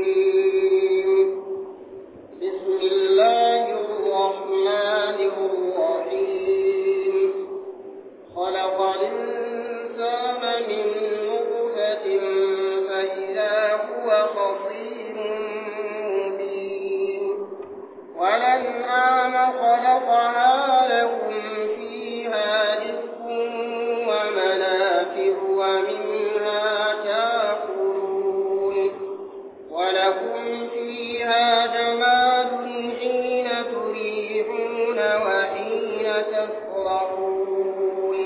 بسم الله الرحمن الرحيم خلق الإنسان من نطفة فإذا هو خصيم مبين والأنعام خلقها لكم فيها دفء ومنافع ومنها تأكلون ولكم فيها جمال حين تريحون وحين تسرحون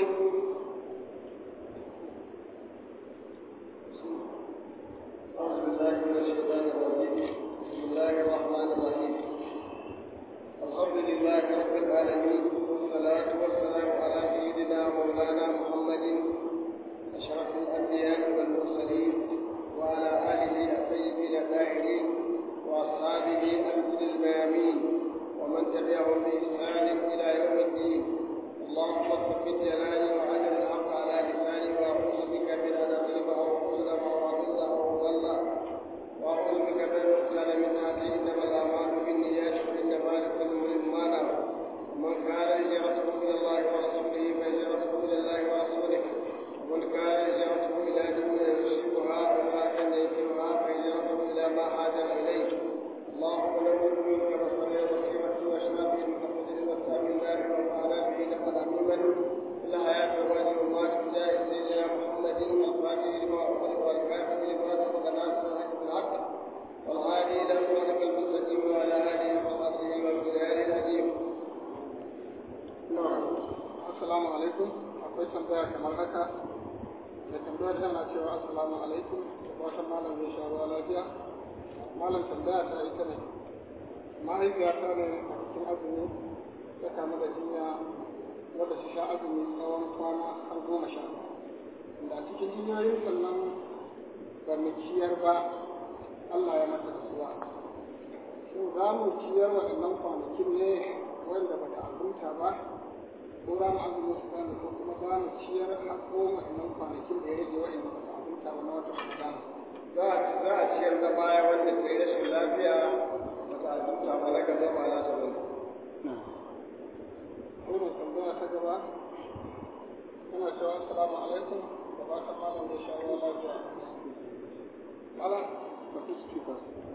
أعوذ بالله من الشيطان الرجيم بسم الله الرحمن الرحيم الحمد لله رب العالمين والصلاة والسلام على سيدنا مولانا محمد أشرف الأنبياء والمرسلين وعلى آله الطيبين الطاهرين وأصحابه الهدى الميامين ومن تبعهم بإحسان إلى يوم الدين اللهم ثبت جلالي وعجل الحق على لساني وأعوذ بك من أن أغلب أو أظلم أو أضل أو أضل وأعوذ بك من المختال من هذه إنما الأعمال بالنيات وإنما لكل امرئ ما نوى ومن كان هجرته إلى الله ورسوله فهجرته إلى الله ورسوله ومن كان هجرته إلى دنيا يصيبها وامرأة ينكرها فهجرته إلى ما هاجر إليه اللهم نور منك بصري وبصيرتي واشرب من قبل وسام النار وانفعنا به لقد عميما في الحياة والمال والمات بجاه سيدنا محمد الفاتح لما أغلق والكافر لما سبق ناصر الحق بالحق والهادي إلى صراطك المستقيم وعلى آله وصحبه وبالآل العظيم Assalamu alaikum akwai tambaya kamar haka da tambayar tana cewa assalamu alaikum da fatan malam zai sha ruwa lafiya malam tambaya ta ita ne mahaifiyata ne a cikin azumi ta kamu da jinya wadda su sha azumi tsawon kwana har goma sha da a cikin jinyoyin sannan ba mu ciyar ba Allah ya mata rasuwa shin za mu ciyar waɗannan kwanakin ne wanda ba ta azumta ba ko za mu azumi su gane ko kuma za mu ciyar a goma waɗannan kwanakin da ya rage waɗanda ba ta azumta ba na wata Ramadan za a za a ciyar da baya wanda ta yi rashin lafiya ba ta azumta ba na gaba ba na ta bane wannan tambaya ta gaba tana cewa assalamu alaikum da fatan malam ya sha ruwa lafiya malam ka fi speaker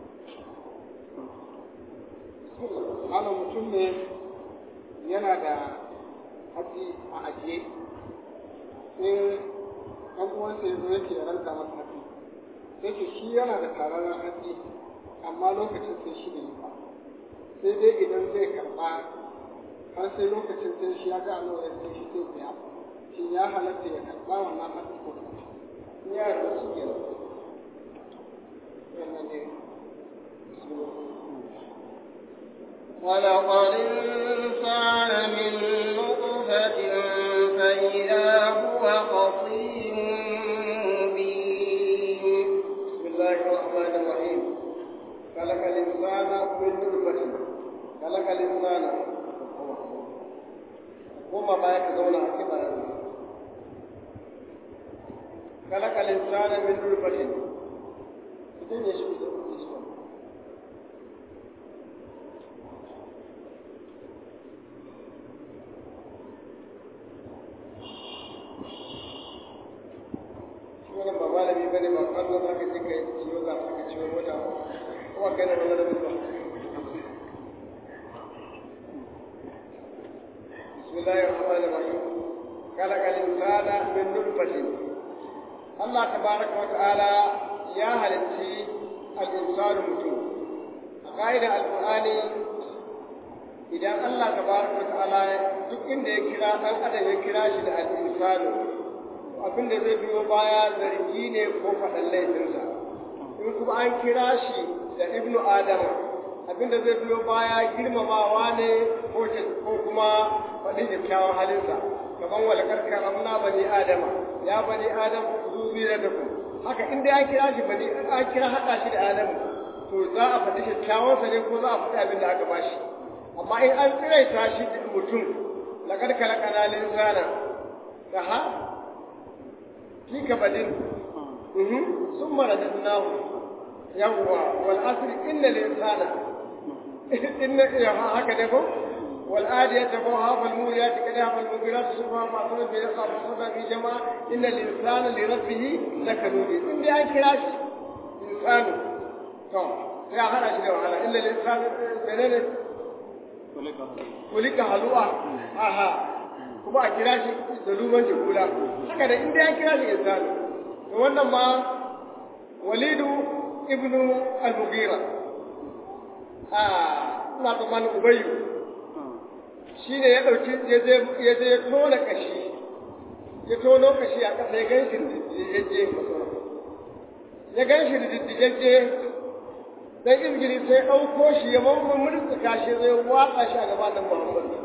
malam mutum ne yana da haji a ajiye sai ɗan uwansa ya zo yake ranta masa haji sai ce shi yana da tararren haji amma lokacin sai shi ne ba sai dai idan zai karɓa har sai lokacin sai shi ya ga Allah ya sai shi sai biya shin ya halatta ya karɓa wannan haji ko kuma ya da su ke wannan ne خلق الإنسان من نطفة فإذا هو خصيم مبين بسم الله الرحمن الرحيم خلق الإنسان من نطفة خلق الإنسان كما ما يكزون كما خلق الإنسان من نطفة idan ya shi da kuɗi su shi wannan ba malami bane ba kwallo za ka je ka yi ciwo za ka ciwo mota kuma kai na da mutuwa بسم الله الرحمن الرحيم خلق الإنسان من نطفة الله تبارك وتعالى يا هلتي الإنسان متون قائد القرآن إذا الله تبارك وتعالى duk inda ya kira ɗan adam ya kira shi da al'insanu abin da zai biyo baya zargi ne ko faɗan laifinsa in kuma an kira shi da ibnu adama abin da zai biyo baya girmamawa ne ko kuma faɗin kyakkyawan halinsa kamar walakar karamna bani adama ya bani adam zuriya da ku haka inda an kira shi bani an kira haɗa shi da adamu to za a faɗi kyakkyawansa ne ko za a faɗi abin da aka bashi amma in an tsiraita shi da mutum laqad khalaqana al-insana aha fi kabadin mhm summa radadnahu yawwa wal asri inna al insana inna ya haka ne ko wal adiyati qaha wal muriyati qadaha wal mughirati subha ma qala bi raqa sada bi jama'a inna al insana li rabbih lakanut in dai an kira shi insanu to sai a hada shi da wahala illa al insana menene kulika halu'a aha kuma a kira shi da luman jikula haka da inda ya kira shi insanu to wannan ma walidu ibnu al-mughira ah ina tsammanin ubayyu shi ne ya ɗauki ya je ya je ya tona kashi ya tono kashi a ƙasa ya ganshi diddigegge ya ganshi diddigegge dan izgiri sai ɗauko shi ya mamman murtsuka shi zai watsa shi a gabanin muhammadu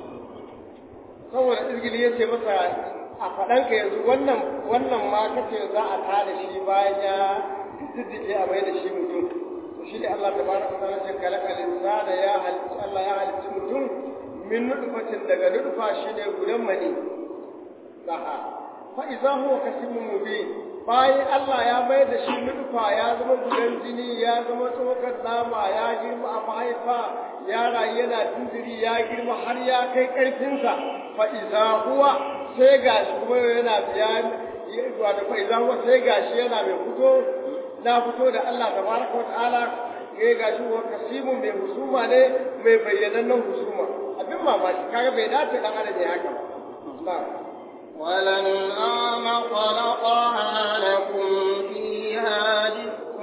saboda izgili ya ce masa a faɗanka yanzu wannan wannan ma kace za a tada shi bayan ya diddige a mai da shi mutum to shi ne Allah tabaraka wa ta'ala ce kalaka linsana ya halicci Allah ya halicci mutum min nutfatin daga nutfa shi ne gudan mani laha fa idza huwa kasimun mubin bayan Allah ya mai da shi nutfa ya zama gudan jini ya zama tsokar nama ya girma a mahaifa ya rayu yana tundiri ya girma har ya kai ƙarfinsa fa iza huwa sai gashi kuma yana biya wato fa iza huwa sai gashi yana mai fito na fito da Allah tabaraka wa ta'ala ya gashi wa kasimun mai husuma ne mai bayyanannen husuma abin mamaki kaga bai dace dan adam ya haka ba ولنعام خلقها لكم فيها دفء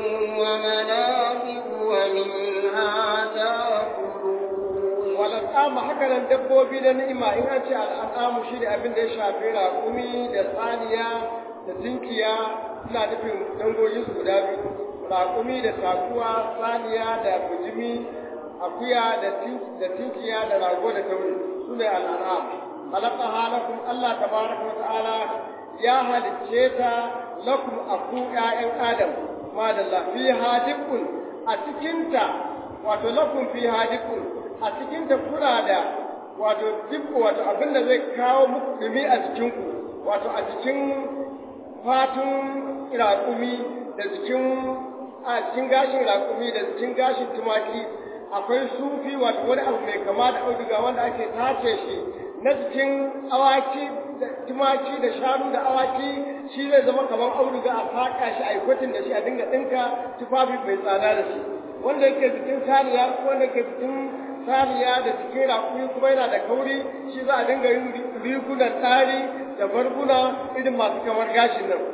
ومنافع ومنها تأكلون wal'amu haka nan dabbobi na ni'ima in an ce al'amu shi ne abin da ya shafi raƙumi da saniya da tinkiya suna nufin dangoginsu guda biyu raƙumi da takuwa saniya da bujimi akuya da tinkiya da rago da tauri su ne al'am halaka halakum Allah tabaraka wa ta'ala ya halicce ta lakum aku ƴaƴan adam madalla fi hadikun a cikinta wato lakum fi hadikun a cikinta kuna da wato duk wato abin da zai kawo muku dumi a jikinku wato a cikin fatun raƙumi da jikin a cikin gashin raƙumi da cikin gashin tumaki akwai sufi wato wani abu mai kama da auduga wanda ake tace shi na cikin awaki da tumaki da shanu da awaki shi zai zama kamar auduga a faƙa shi a yi kwatin da shi a dinga ɗinka tufafi mai tsada da shi wanda yake cikin saniya wanda yake cikin saniya da cikin rakumi kuma yana da kauri shi za a dinga yin rigunan tsari da barguna irin masu kamar gashin nan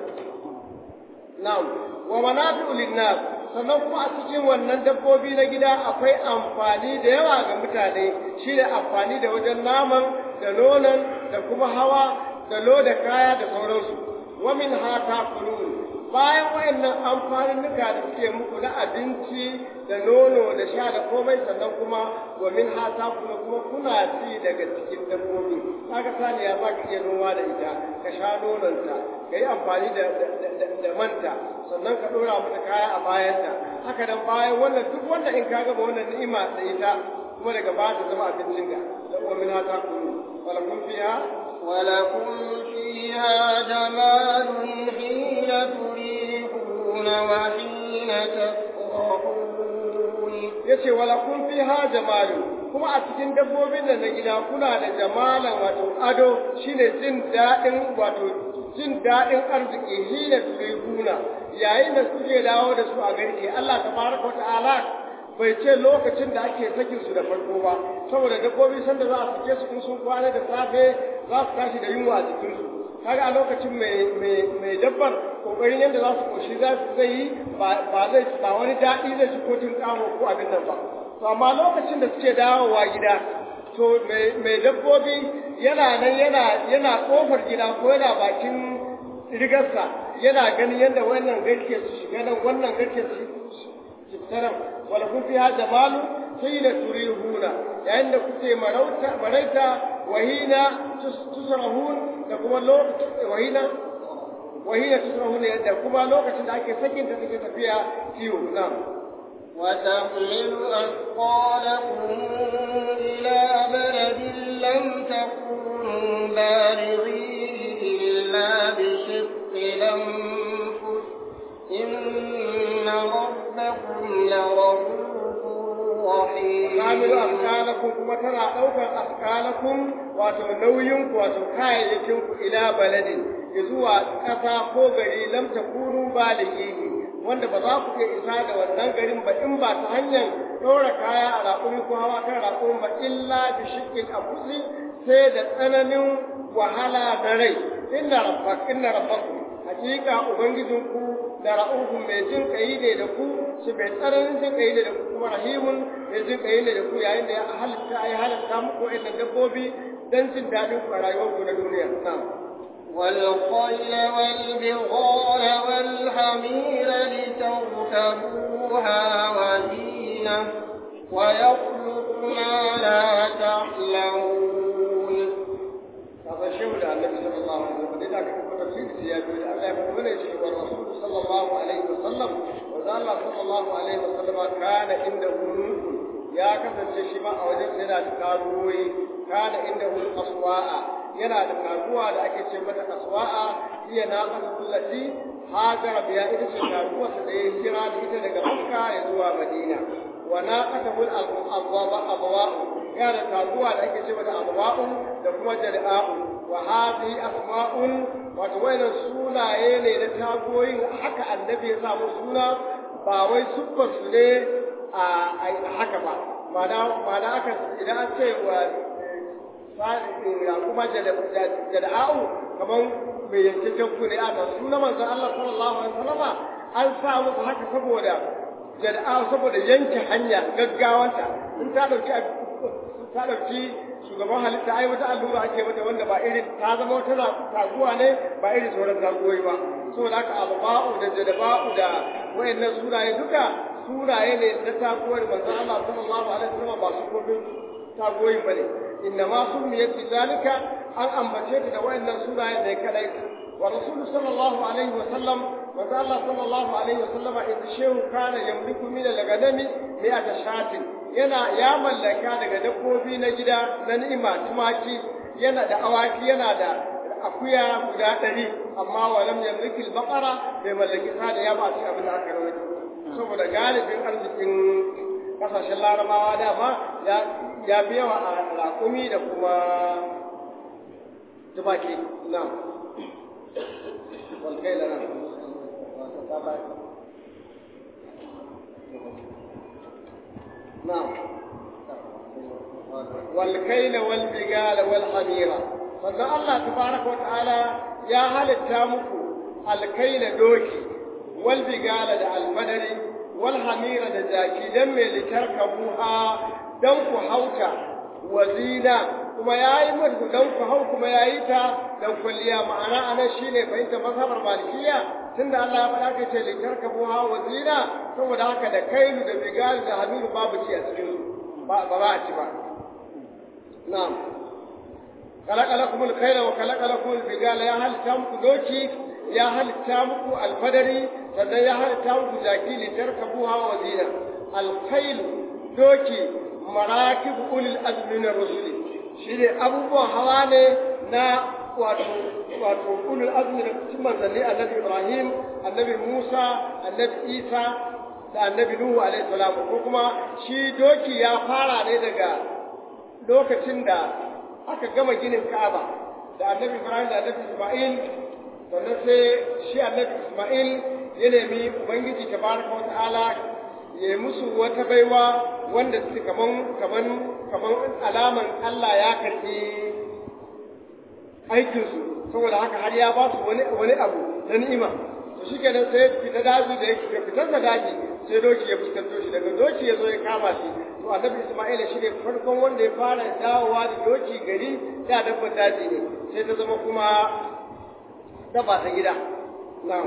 na'am wa manafi'u linnas sannan kuma a cikin wannan dabbobi na gida akwai amfani da yawa ga mutane shine amfani da wajen naman da nonon da kuma hawa da loda kaya da sauransu wa min hata kulun bayan wayannan amfaninnuka da suke muku na abinci da nono da sha da komai sannan kuma wa min hata kuma kuma kuna ci daga cikin dabbobi kaga saniya za ka iya noma da ita ka sha nononta ka yi amfani da, da, manta sannan ka ɗora mata kaya a bayanta haka nan bayan wannan duk wanda in ka gaba wannan ni'ima da ita kuma daga baya ta zama abincin ka da wa min hata kulun walakum fiha ولكم فيها جمال حين تريحون وحين تسرحون yace wala kun fiha jamalu kuma a cikin dabbobin da na gida kuna da jamalan wato ado shine jin daɗin wato jin daɗin arziki hina turihuna yayin da suke dawo da su a garke Allah tabaraka wa ta'ala bai ce lokacin da ake sakin su da farko ba saboda dabbobi sanda za a sake su in sun kwana da safe za su tashi da yunwa a jikin su kaga a lokacin mai mai mai dabbar kokarin yadda za su koshi za su zai yi ba zai ba wani daɗi zai ci ko tun kamo ko abin nan ba to amma lokacin da suke dawowa gida to mai dabbobi yana nan yana yana kofar gida ko yana bakin rigarsa yana ganin yadda wannan garke su shiga nan wannan garke su fita nan wala kun fi hada malu hina turihuna yayin da kuke marauta maraita wahina tusrahun da kuma lokacin wahina wahina tusrahun da kuma lokacin da ake sakin ta take tafiya kiwo na'am وتحمل أثقالكم إلى بلد لم تكونوا بالغيه إلا بشق الأنفس إن رب إنكم لرؤوف رحيم Kamilu afkalakum kuma tana ɗaukar afkalakum wato nauyinku wato kayayyakinku ila baladin zuwa ƙasa ko gari lam takunu balighihi wanda ba za ku iya isa da wannan garin ba in ba ta hanyar ɗora kaya a raƙumi ko hawa kan raƙumi ba illa bi shiqqil anfusi sai da tsananin wahala na rai inna rabbak inna rabbakum hakika ubangijinku da ra'uhun mai jin kai ne da ku shi mai tsananin jin kai ne da ku kuma rahimun mai jin kai ne da ku yayin da ya halitta ya halitta muku wa'annan dabbobi dan jin daɗin ku a rayuwarku na duniya na'am والخيل والبغال والحمير لتركبوها وزينة ويخلق ما لا تعلمون هذا شيء da annabi sallallahu alaihi wasallam da aka kuma tafsiri ya bi Allah ya kuma ne shi wa rasul sallallahu alaihi wasallam wa Allah sallallahu alaihi wasallam kana inda mulku ya kasance shi ma a wajen yana da karuwoyi kana inda hul aswa'a yana da karuwa da ake ce mata aswa'a iya na kullati hajara biya ita ce karuwa da ya kira da ita daga Makka ya zuwa Madina wa naqatul al-abwaba abwa'u yana da karuwa da ake ce mata abwa'u da kuma jada'u wa hadhihi asma'un wato wayannan sunaye ne na tagoyin haka annabi ya samu suna ba wai siffar su ne a haka ba ma'ana aka idan an ce wa kuma jada'u kamar mai yankakken ku ne a suna manzon Allah sallallahu alaihi wasallama an sa musu haka saboda jada'u saboda yanke hanya gaggawanta in ta dauki ta dauki shugaban halitta ai wata allura ake mata wanda ba irin ta zama wata taguwa ne ba irin sauran taguwoyi ba saboda haka alba'u da jadaba'u da wayannan sunaye duka sunaye ne na taguwar manzon Allah sallallahu alaihi wasallam ba su kofin taguwoyin bane inna ma sumiyat zalika an ambace ta da wayannan sunaye ne kadai wa rasulullahi sallallahu alaihi wasallam manzon Allah sallallahu alaihi wasallam idan shehu kana yamliku min al-ganami mi'ata shatin yana ya mallaka daga dabbobi na gida na ni'ima tumaki yana da awaki yana da akuya guda ɗari amma wa lam yamliki al-baqara bai mallaki sa da ya ba shi abin da aka rawaito saboda galibin arzikin kasashen larabawa dama ya ya fi yawa a raƙumi da kuma tumaki na walkai lana نعم والكيل والبغال والحميرة فذا الله تبارك وتعالى يا هل التامكو الكيل دوكي والبغال دا الفدر والحميرة دا جاكي دم لتركبوها دنكو حوتا وزينة kuma ya yi mutu don ku hau kuma ya yi ta don kwalliya ma'ana a nan shi ne fahimta mazhabar malikiya tunda Allah ya faɗa ka ce likar ka buha wa zina saboda haka da kailu da bigal da hamilu babu ci a cikin ba ba za a ci ba na'am kalaka lakum al-khayla wa kalaka lakum al-bigala ya halitta muku doki ya halitta muku alfadari sannan ya halitta muku jaki litarkabuha wa zina al-khaylu doki marakib ulil azmi min rusuli shine abubuwan hawa ne na wato wato ulul azmi da cikin manzanni annabi Ibrahim annabi Musa annabi Isa da annabi Nuhu alaihi salam ko kuma shi doki ya fara ne daga lokacin da aka gama ginin Ka'aba da annabi Ibrahim da annabi Isma'il sannan sai shi annabi Isma'il ya nemi Ubangiji tabaraka wa ta'ala ya musu wata baiwa wanda suke kaman kaman kaman alaman Allah ya karbi aikinsu saboda haka har ya ba su wani wani abu na ni'ima to shikenan sai fita daji da yake fitar da daji sai doki ya fuskanto shi daga doki ya zo ya kama shi to annabi Isma'ila shi ne farkon wanda ya fara dawowa da doki gari da dabbar daji ne sai ta zama kuma dabba ta gida na'am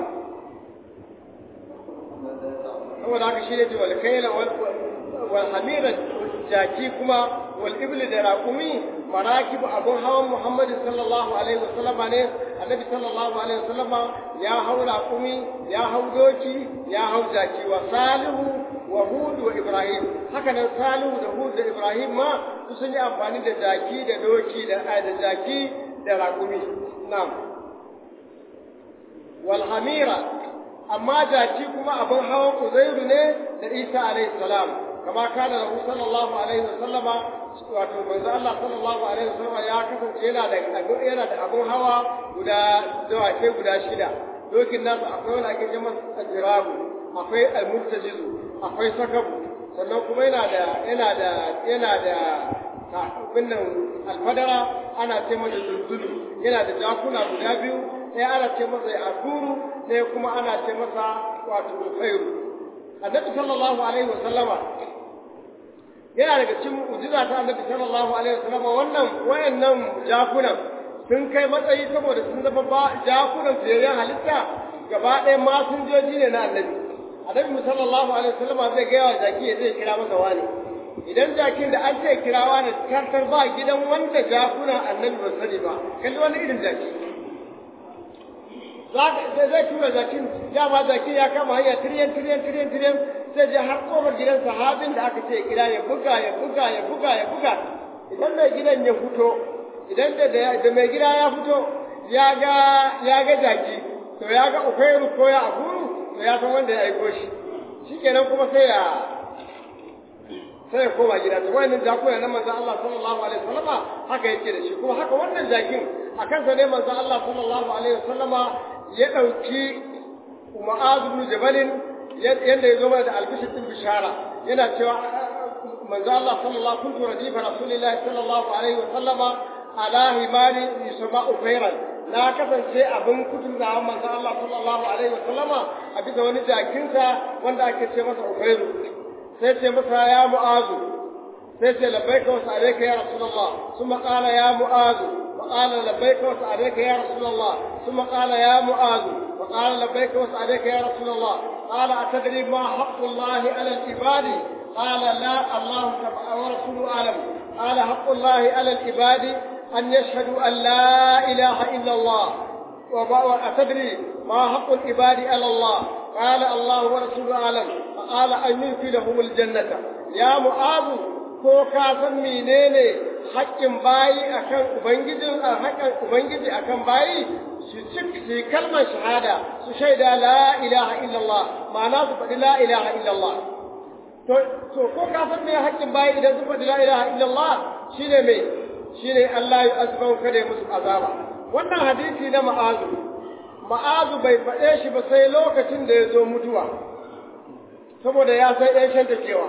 saboda haka shi ne ce wal kaila wal hamira jaki kuma wal ibli da raqumi marakibu abun hawan Muhammad sallallahu alaihi wasallam ne annabi sallallahu alaihi wasallam ya hau raqumi ya hau doki ya hau jaki wa salihu wa hud wa ibrahim haka nan salihu da hud da ibrahim ma su sun yi amfani da jaki da doki da da jaki da raqumi na'am wal hamira amma jaki kuma abin hawan uzairu ne da isa alaihi salam kama kana da sallallahu alaihi wasallama wato manzo Allah sallallahu alaihi wasallama ya kasance yana da yana da abin hawa guda dawake guda shida dokin nasu akwai wani ake jama ajirabu akwai almustajizu akwai sakabu sannan kuma yana da yana da yana da binnan alfadara ana ce masa zulzulu yana da jakuna guda biyu ɗaya ana ce masa asuru ɗaya kuma ana ce masa wato khairu annabi sallallahu alaihi wa sallama yana daga cikin mu'jiza ta annabi sallallahu alaihi wa sallama wannan wayannan jakunan sun kai matsayi saboda sun zama ba jakunan fiyayyen halitta gaba ɗaya masinjoji ne na annabi annabi sallallahu alaihi wa sallama zai gaya wa jaki ya zai kira masa wani idan jakin da an ce kirawa ne kantar ba gidan wanda jakuna annabi ba sani ba kalli wani irin jaki zai tura jakin dama jakin ya kama hanya tiriyan tiriyan tiriyan tiriyan sai je har kofar gidan sahabin da aka ce kira ya buga ya buga ya buga ya buga idan mai gidan ya fito idan da da mai gida ya fito ya ga ya ga jaki to ya ga ukairu ko ya aburu to ya san wanda ya aiko shi shikenan kuma sai ya sai ya koma gida to wannan jakuna na manzon Allah sallallahu alaihi wasallama haka yake da shi kuma haka wannan jakin a kansa ne manzon Allah sallallahu alaihi wasallama ya dauki Mu'adh ibn Jabal yanda ya zo mana da albishir din bishara yana cewa manzon Allah sallallahu kuntu radifa rasulillahi sallallahu alaihi wasallama ala himari yusma'u khairan na kasance abin kutun da manzon Allah sallallahu alaihi wasallama a bisa wani jakinsa wanda ake ce masa Ukhairu sai ce masa ya mu'azu sai ce labbaika wa sa'alaika ya rasulullah thumma qala ya mu'azu wa qala labbaika wa sa'alaika ya rasulullah thumma qala ya mu'azu wa qala labbaika wa sa'alaika ya rasulullah qala atadri ma haqqullahi 'ala al-ibadi qala la allah wa rasuluhu alam qala haqqullahi 'ala al-ibadi an yashhadu an la ilaha illa allah وأتدري ما حق العباد على الله قال الله ورسوله أعلم فقال أن يدخلهم الجنة يا معاذ ko ka san menene haƙƙin bayi akan ubangijin haƙƙin ubangiji akan bayi su ci kalmar shahada su shaida la ilaha illallah ma'ana su faɗi la ilaha illallah to to ko ka san me haƙƙin bayi idan su faɗi la ilaha illallah shine me shine Allah ya azaba kada ya musu azaba wannan hadisi na ma'azu ma'azu bai faɗe shi ba sai lokacin da ya zo mutuwa saboda ya san ɗan shanta cewa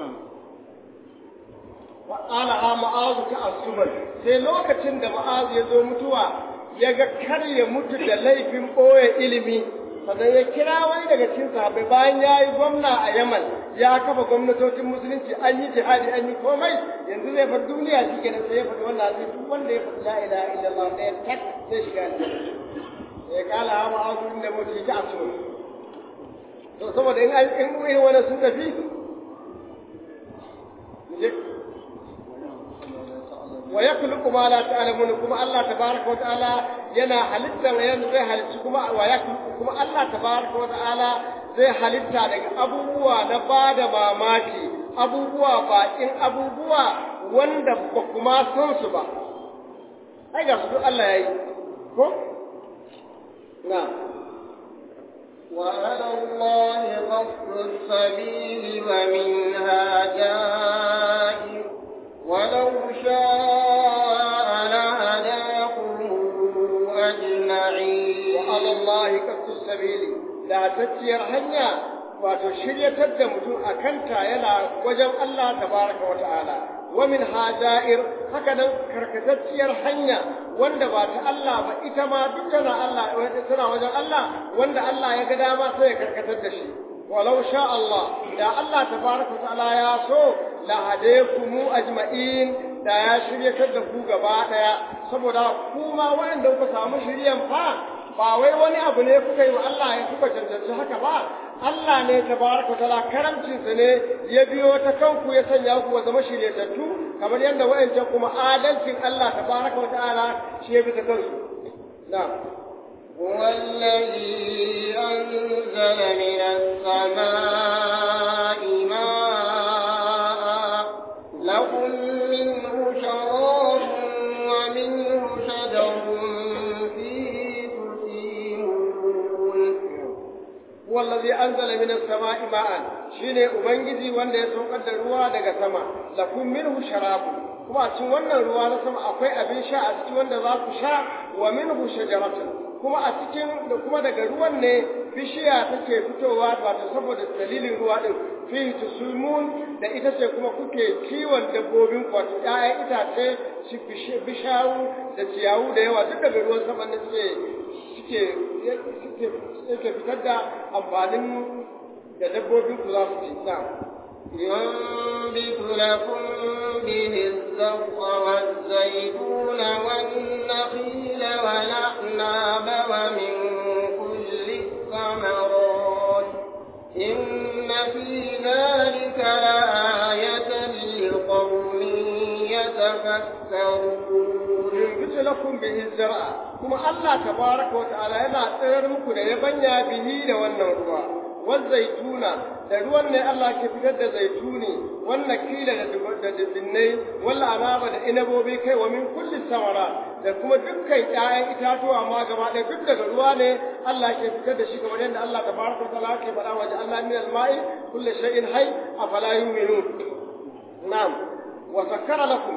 wa'ala ha ma'azu ta asuban sai lokacin da ma'azu ya zo mutuwa ya ga kar ya mutu da laifin ɓoye ilimi sannan ya kira wani daga cikin sahabbai bayan ya yi gwamna a yaman ya kafa gwamnatocin musulunci an yi jihadi an yi komai yanzu zai bar duniya shi kenan sai ya faɗi wannan hadisi duk wanda ya faɗi la ilaha illallah ɗaya tak zai shiga aljanna ya kala hawa azu inda mutu ta asu to saboda in an in irin wannan sun tafi wa yakhluqu ma la ta'lamun kuma Allah tabaraka wa ta'ala yana halitta yana zai halitta kuma wa yakhluqu kuma Allah tabaraka wa ta'ala zai halitta daga abubuwa na bada mamaki abubuwa baƙin abubuwa wanda ba kuma san su ba ai ga su duk Allah yayi ko na وعلى الله قصد السبيل ومنها جائر ولو شاء لهداكم أجمعين وعلى الله قصد السبيل لا تتير هنيا wato shiryatar da mutum a kanta yana wajen Allah tabaraka wa ta'ala wa min hajair haka nan karkatacciyar hanya wanda ba ta Allah ba ita ma duk tana Allah tana wajen Allah wanda Allah ya ga dama sai ya karkatar da shi walau sha Allah da Allah tabaraka wa ta'ala ya so la hadaykumu ajma'in da ya shiryatar da ku gaba daya saboda kuma wanda kuka samu shiryan fa ba wai wani abu ne kuka yi wa Allah ya kuka cancanci haka ba Allah ne tabaraka taala karamcinsa ne ya biyo ta kanku ya sanya ku zama shiryatattu kamar yadda wa'ancan kuma adalcin Allah tabaraka wa ta'ala shi ya bi ta kansu na'am هو الذي أنزل من السماء ماء لكم منه شراب ومنه شجر فيه تسيمون هو allazi anzala minas sama'i ma'an shine ubangiji wanda ya saukar da ruwa daga sama lakum minhu sharabu kuma a cikin wannan ruwa na sama akwai abin sha a cikin wanda za ku sha wa minhu shajaratun kuma a cikin da kuma daga ruwan ne bishiya take fitowa wato saboda dalilin ruwa din fihi tusulmun da ita ce kuma kuke kiwon dabbobin wato ƴaƴan itace shi bishawu da ciyawu da yawa duk daga ruwan sama ne suke suke suke fitar da amfanin da dabbobin ku za su ci na ينبت لكم به الزرع والزيتون والنخيل والأعناب ومن كل الثمرات إن في ذلك لآية لقوم يتفكرون ينبت لكم به الزرع كما الله تبارك وتعالى yana tsayar muku da yabanya bihi da wannan ruwa والزيتون da ruwan ne Allah ke fitar da zaituni wannan kila da dinnai walla anaba da inabobi kai wa min kulli samara da kuma dukkan ƴaƴan itatuwa ma gaba ɗaya duk daga ruwa ne Allah ke fitar da shi kamar yadda Allah tabaraka ta'ala ke faɗa wa ja'alna min al-ma'i kulli shay'in hayy afala yu'minun na'am wa sakkara lakum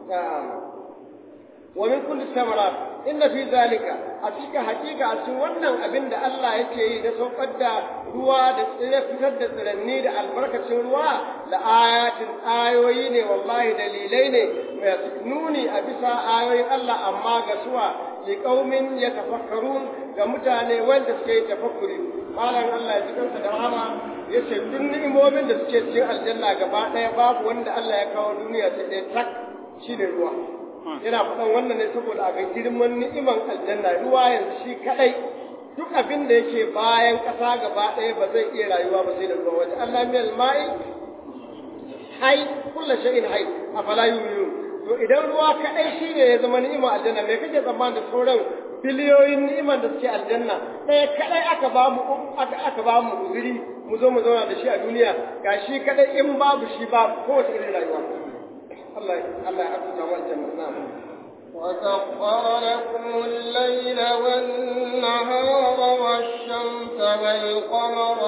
wa min kulli samarat inna fi zalika a cikin hakika a cikin wannan abin da Allah yake yi da saukar da ruwa da tsire fitar da tsiranni da albarkacin ruwa da ayatin ayoyi ne wallahi dalilai ne mai nuni a bisa ayoyin Allah amma ga suwa li qaumin yatafakkarun ga mutane wanda suke yi tafakkuri malam Allah ya cikin da rahama yace duk ni'imomin da suke cikin aljanna gaba daya babu wanda Allah ya kawo duniya sai dai tak shine ruwa yana faɗan wannan ne saboda a ga girman ni'iman aljanna ruwa yanzu shi kadai duk abin da yake bayan ƙasa gaba ɗaya ba zai iya rayuwa ba sai da ruwa waje Allah min al-ma'i hay kullu shay'in hay afala yu'minun to idan ruwa kadai shine ya zama ni'ima aljanna me kake tsammanin da sauran biliyoyin ni'iman da suke aljanna ɗaya kadai aka ba mu aka aka ba mu guzuri mu zo mu zauna da shi a duniya gashi kadai in babu shi babu kowace irin rayuwa الله الله يعطينا والجنة نعم وسخر لكم الليل والنهار والشمس والقمر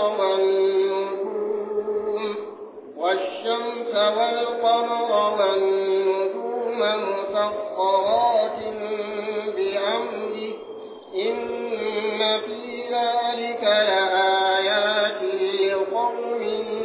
والنجوم والشمس والقمر والنجوم مسخرات بأمره إن في ذلك لآيات لقوم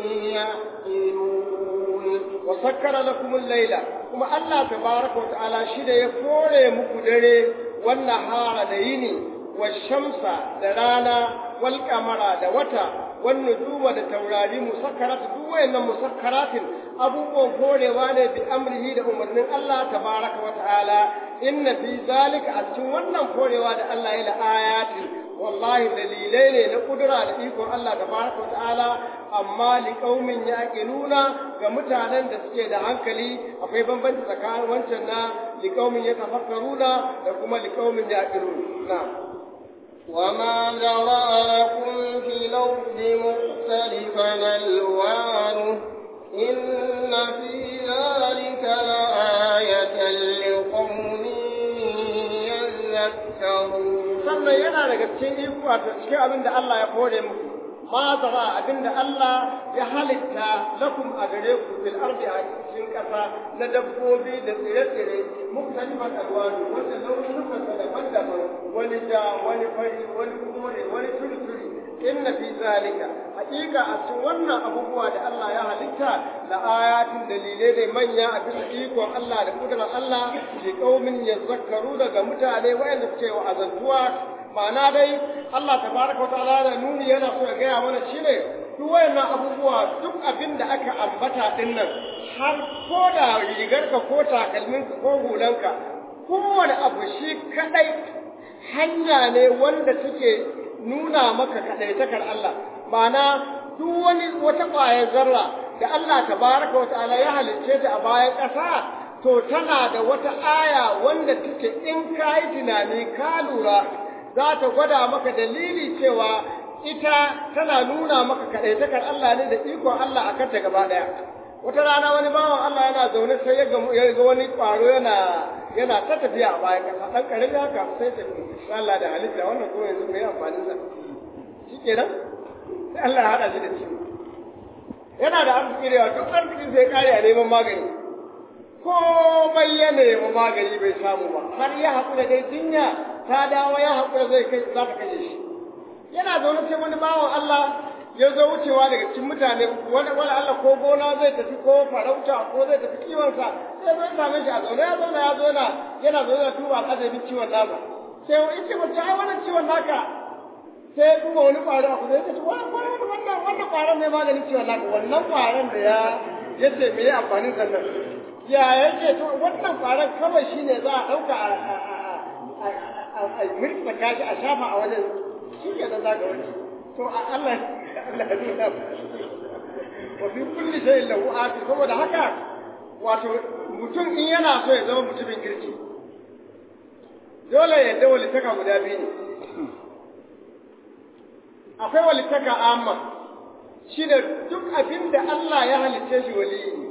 يعقلون وسكر لكم الليل كما الله تبارك وتعالى شده يفوري muku dare والنهار da yini والشمس da rana والقمر da wata والنجوم da taurari musakkarat duk wayannan musakkaratin abubuwan horewa ne bi amrihi da umarnin Allah tabaraka wa ta'ala inna fi zalika a cikin wannan horewa da Allah ya la ayatin wallahi dalilai ne na kudura da ikon Allah tabaraka wa ta'ala amma li qaumin yaqiluna ga mutanen da suke da hankali akwai bambanci tsakanin wancan na li qaumin yatafakkaruna da kuma li qaumin yaqilun na'am وما ذرأ لكم في الأرض مختلفا ألوانه إن في ذلك لآية لقوم يذكرون sannan yana daga cikin iko a cikin abin da Allah ya kore muku ma zara abin da Allah ya halitta lakum a gare ku fil ardi a cikin ƙasa na dabbobi da tsire-tsire muktalifan alwani wanda launukan sa daban-daban wani ja wani fari wani kore wani turi-turi inna fi zalika hakika a cikin wannan abubuwa da Allah ya halitta la ayatin dalilai da manya a bisa ikon Allah da kudurar Allah li qaumin yazakkaru daga mutane wayanda suke wa azantuwa ma'ana dai Allah tabaraka wa ta'ala da nuni yana so ya gaya mana shine duk wayannan abubuwa duk abin da aka ambata din nan har ko da rigarka ko takalminka ko hulanka kowane abu shi kadai hanya ne wanda take nuna maka kadaitakar Allah ma'ana duk wani wata ƙwayar zarra da Allah tabaraka wa ta'ala ya halicce ta a bayan ƙasa to tana da wata aya wanda take in ka yi tunani ka lura za ta gwada maka dalili cewa ita tana nuna maka kaɗaitakar Allah ne da ikon Allah a kanta gaba ɗaya. Wata rana wani bawan Allah yana zaune sai ya ga wani ƙwaro yana yana ta tafiya a bayan ƙasa ɗan ƙarami haka sai tafi Allah da halitta wannan kuma yanzu mai amfanin sa. Shi kenan Allah ya haɗa shi da ciwo yana da arziki da yawa duk arzikin sai kare a neman magani komai ya nemi magani bai samu ba har ya haƙura dai jinya ta dawo ya haƙura zai kai za ta kashe shi yana zaune sai wani bawan Allah ya zo wucewa daga cikin mutane wani wani Allah ko gona zai tafi ko farauta ko zai tafi kiwonsa sai zai same shi a zaune ya zauna ya zauna yana zaune da tuba al'ajabi ciwon nasa sai ya ce mata ai wannan ciwon naka sai ya duba wani ƙwaro a kusa ya ce wannan wannan wannan ƙwaron ne maganin ciwon naka wannan ƙwaron da ya ya ce me amfanin sannan ya yake to wannan ƙwaron kawai shine za a ɗauka a mirka kashi a shafa a wajen shi ke da zaga wani to a Allah Allah ya nuna wa fi kulli shay'in lahu ati saboda haka wato mutum in yana so ya zama mutumin kirki dole ya da walitaka guda biyu ne akwai walitaka amma shi da duk abin da Allah ya halicce shi waliyi ne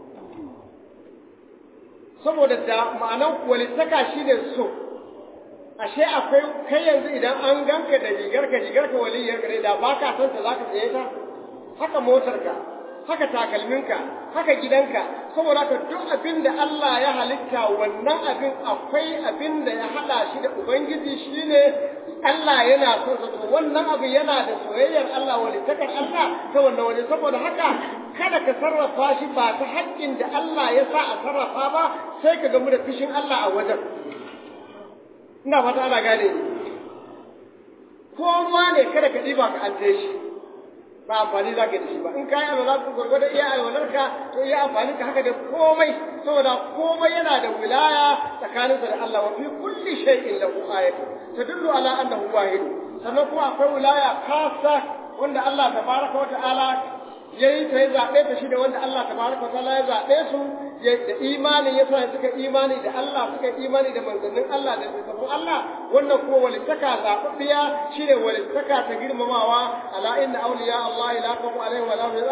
saboda da ma'anan walitaka shi ne so ashe akwai kai yanzu idan an ganka da rigarka rigarka waliyarka ne da ba ka san ta za ka saye ta haka motarka haka takalminka haka gidanka saboda haka duk abin da Allah ya halitta wannan abin akwai abin da ya hada shi da ubangiji shine Allah yana son sa to wannan abu yana da soyayyar Allah walitakar Allah ta wannan wani saboda haka kada ka sarrafa shi ba ta haƙƙin da Allah ya sa a sarrafa ba sai ka gamu da fishin Allah a wajen ina fata ana gane ko ma ne kada ka ɗiba ka alte shi ba amfani za ka da shi ba in ka yi alwala ku gwargwado iya alwalarka to iya amfani ka haka da komai saboda komai yana da wilaya tsakaninsa da Allah wa fi kulli shay'in lahu ayatu tadullu ala annahu wahid sannan kuma akwai wilaya khassa wanda Allah tabaraka wa ta'ala yayi ta ya zaɓe ta shi da wanda Allah tabaraka wa ta'ala ya zaɓe su da imani ya sa suka imani da Allah suka imani da manzannin Allah da littafin Allah wannan kuma walittaka zaɓaɓɓiya shi ne walittaka ta girmamawa ala inna awliya Allah la khawfun alaihim wa la hum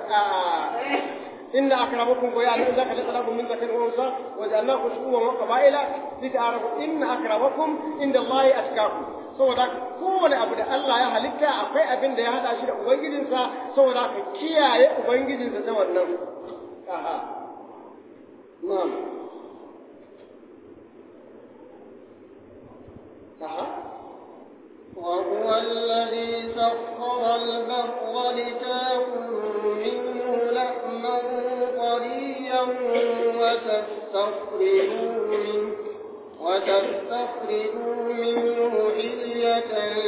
إن أكرمكم ويعلم ذاك لقلكم من ذكر وأنثى وجعلناكم شعوبا وقبائل لتعارفوا إن أكرمكم عند الله أتقاكم saboda kowane abu da Allah ya halitta akwai abin da ya hada shi da ubangijinsa saboda ka kiyaye ubangijinsa ta wannan aha na'am aha وهو الذي سخر البحر لتاكلوا منه لحما طريا وتستخرجوا منه وتستخرجوا منه حلية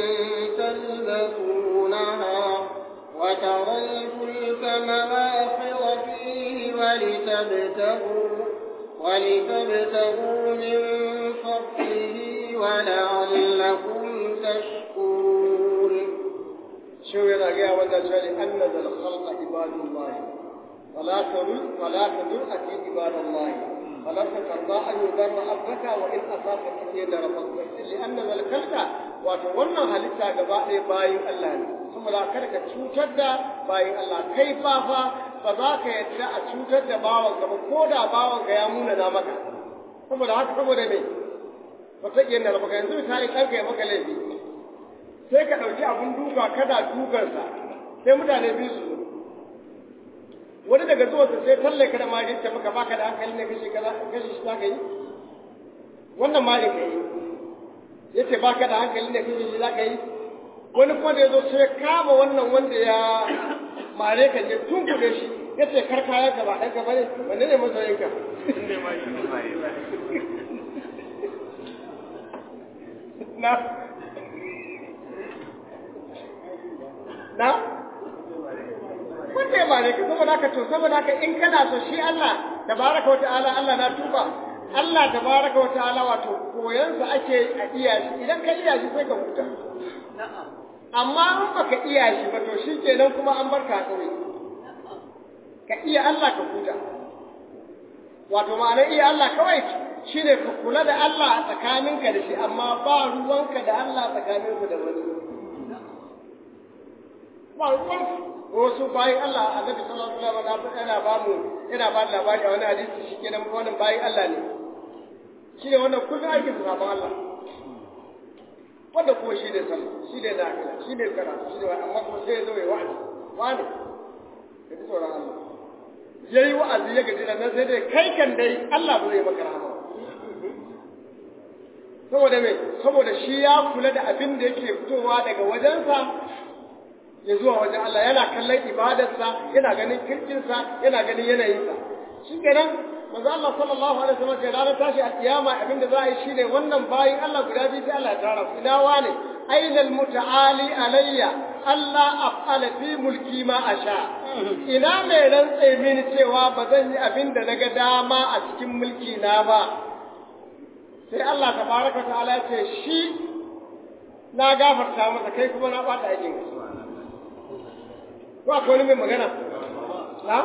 تلبسونها وترى الفلك مواخر فيه ولتبتغوا ولتبتغوا من فضله ولعلكم تشكرون شو yana gaya wannan shari an nazar khalqa ibadullah wala tarul wala tadur ati ibadullah wala takarda an yudarra abdaka wa in asaka kiyada rabbaka li anna zal khalqa wato wannan halitta gaba ɗaya bayin Allah ne saboda kada ka cutar da bayin Allah kai fa fa ba za ka yadda a cutar da bawan ka ba ko da bawan ka ya muna na maka saboda haka saboda me wata kiyar da baka yanzu misali ɗanka ya maka laifi sai ka ɗauki abun duka kada dukansa sai mutane biyu su zo wani daga zuwansa sai talle ka da mari ta maka baka da hankali ne kashe kaza kashe shi za ka yi wannan mari ka yi ya ce baka da hankali ne kashe shi za ka yi wani kuma da ya zo sai kama wannan wanda ya mare ka je tun kuɗe shi ya ce kar kayan ka ba ɗanka ba ne wanne ne masoyinka na na wanda ya bare ka saboda haka to saboda haka in kana so shi Allah tabaraka wa ta'ala Allah na tuba Allah tabaraka wa ta'ala wato koyansa ake a iya shi idan ka iya shi sai ka huta amma in baka iya shi ba to shikenan kuma an barka kawai ka iya Allah ka huta wato ma'anar iya Allah kawai shine ka kula da Allah a tsakaninka da shi amma ba ruwanka da Allah tsakaninka da wani ba ruwan wasu bayan Allah annabi sallallahu alaihi wasallam yana ba mu yana ba labari a wani hadisi shi kenan wannan bayan Allah ne shi ne wannan kullum aikin sabon Allah wanda kuma shi ne sallah shi ne nafila shi ne karatu shi ne wani amma kuma sai ya zo ya wa'azi wani ka ji tsoron Allah ya yi wa'azi ya gaji da nan sai dai kai kan dai Allah ba zai maka rahama saboda me saboda shi ya kula da abin da yake fitowa daga wajensa ya zuwa wajen Allah yana kallon ibadarsa yana ganin kirkinsa yana ganin yanayinsa shi kenan manzo Allah sallallahu alaihi wasallam ce ranar tashi a kiyama abin da za a yi shine wannan bayin Allah guda biyu sai Allah ya tara su ina wane aina almutaali alayya Allah af'ala fi mulki ma asha ina mai rantse mini cewa ba zan yi abin da naga dama a cikin mulki na ba sai Allah tabaraka ta'ala ce shi na gafarta masa kai kuma na bata aikin ko akwai wani mai magana na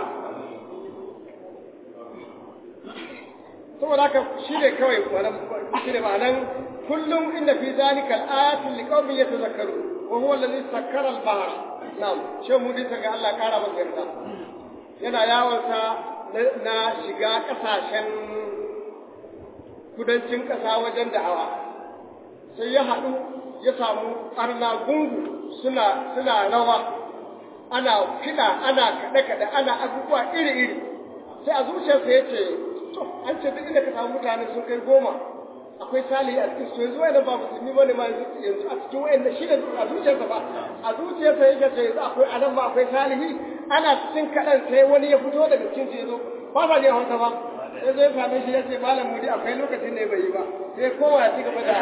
saboda haka shi ne kawai shi ne ma'anan kullum inda fi zalika al-ayatul liqaumin yatazakkaru wa huwa alladhi sakkara al-bahr na'am shi mu dinka ga Allah kara masa yarda yana yawon sa na shiga kasashen kudancin kasa wajen da'awa sai ya haɗu ya samu arna gungu suna suna rawa ana kiɗa ana kaɗe-kaɗe ana abubuwa iri-iri sai a zuciyarsa ya ce to an ce duk inda ka samu mutane sun kai goma akwai salihi a cikin su yanzu wayannan ba musulmi bane ma yanzu a cikin wayannan shi ne a zuciyarsa ba a zuciyarsa yake ce yanzu akwai anan ma akwai salihi ana cikin kaɗan sai wani ya fito daga cikin su ya zo ba sa ne hausa ba sai zai same shi ya ce malam mudi akwai lokacin ne bai yi ba sai kowa ya ci gaba da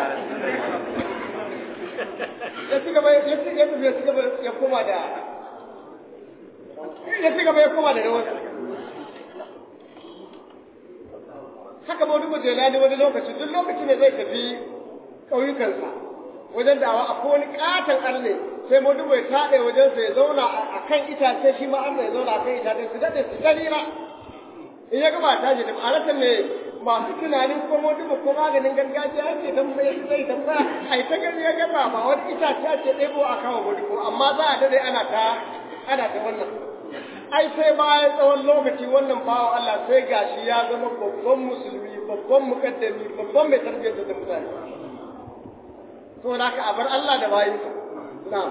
ya ci gaba ya ci ya ci gaba ya koma da ya ci gaba ya koma da rawar haka ma wani majalani wani lokaci duk lokaci ne zai tafi ƙauyukansa wajen dawa akwai wani ƙaton arne sai mu dubai taɗe wajensa ya zauna a kan itace shi ma arne ya zauna a kan itace su daɗe su dalila in ya gama tashi da ma'anarsa ne masu tunanin ko mu duba ko maganin gargajiya ake dan mai zai tambaya ai ta gani ya gaba ba wani itace ake ɗebo a kawo gudu amma za a daɗe ana ta ana ta wannan ai sai bayan tsawon lokaci wannan bawa Allah sai gashi ya zama babban musulmi babban mukaddami babban mai tarbiyyar da mutane to da ka abar Allah da bayinsa na'am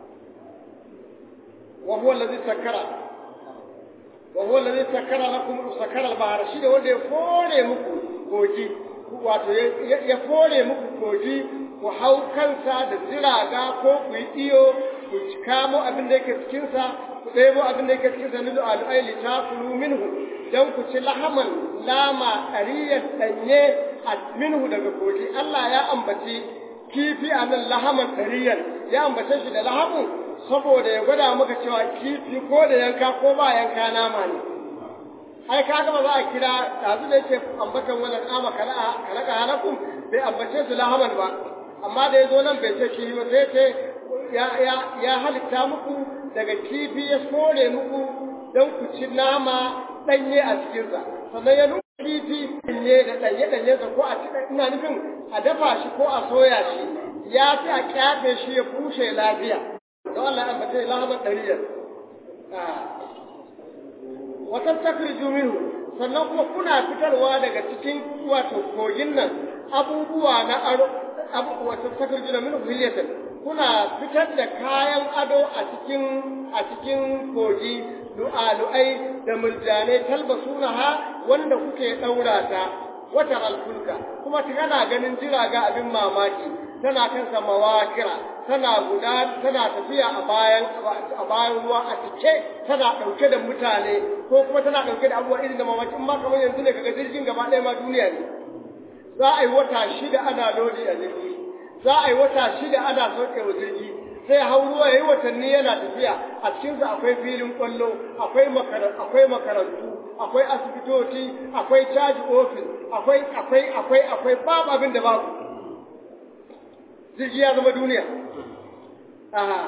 wa huwa allazi sakkara wa huwa allazi sakkara lakum sakkara al-bahra shi da wanda ya fore muku kogi wato ya fore muku kogi ku hau kansa da jiraga ko ku yi iyo ku kamo abin da yake cikinsa ku ɗebo abin da yake cikinsa nilu al'ai li takulu minhu dan ku ci lahaman lama ɗariyar ɗanye a minhu daga kogi Allah ya ambaci kifi a nan lahaman ɗariyar ya ambace shi da lahamun saboda ya gwada maka cewa kifi ko da yanka ko ba yanka nama ne ai kaga ba za a kira ɗazu da yake ambatan wannan ama kalaka halakum bai ambace su lahaman ba amma da ya zo nan bai ce kifi ba sai ce ya halitta muku daga kifi ya sore muku don ku ci nama ɗanye a cikinsa sannan ya nuna kifi ɗanye da ɗanye ɗanyensa ko a ci ina nufin a dafa shi ko a soya shi ya fi a kyafe shi ya bushe lafiya don Allah ya ambace lahamar ɗariyar wata takhriju minhu sannan kuma kuna fitarwa daga cikin wato kogin nan abubuwa na aro abu wata takhriju minhu hilyatan kuna fitar da kayan ado a cikin a cikin kogi lu'alu'ai da murjanai talbasunaha wanda kuke daura ta wata alfulka kuma kana ganin jiraga abin mamaki tana kan mawakira tana guda tana tafiya a bayan a bayan ruwa a cike tana dauke da mutane ko kuma tana dauke da abubuwa irin da mamaki in ma kamar yanzu ne kaga jirgin gaba ɗaya ma duniya ne za a yi wata shida ana lodi a jirgi za a yi wata shida ana sauke wa jirgi sai hau ruwa yayi watanni yana tafiya a cikinsa akwai filin kwallo akwai akwai makarantu akwai asibitoci akwai caji ofis akwai akwai akwai akwai babu abin da babu jirgi ya zama duniya aha